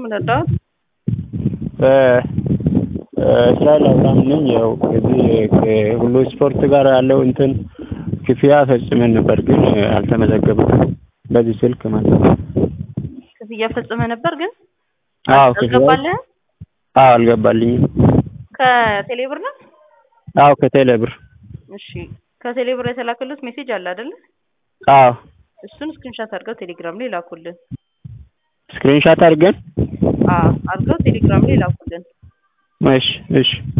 ምን እርዳዎት? እስራኤል አብርሃም ነኝ። ያው ከዚህ ከሁሉ ስፖርት ጋር ያለው እንትን ክፍያ ፈጽመን ነበር፣ ግን አልተመዘገበም። በዚህ ስልክ ማለት ነው። ክፍያ ፈጽመህ ነበር ግን አዎ ክፍያ አልገባልህም? አዎ አልገባልኝም። ከቴሌ ብር ነው? አዎ ከቴሌ ብር እሺ ከቴሌ ብር የተላከሉት ሜሴጅ አለ አይደለ? አዎ እሱን ስክሪንሻት አድርገው ቴሌግራም ላይ ላኩልን። ስክሪንሻት አድርገን አዎ አድርገው ቴሌግራም ላይ ላኩልን። እሺ እሺ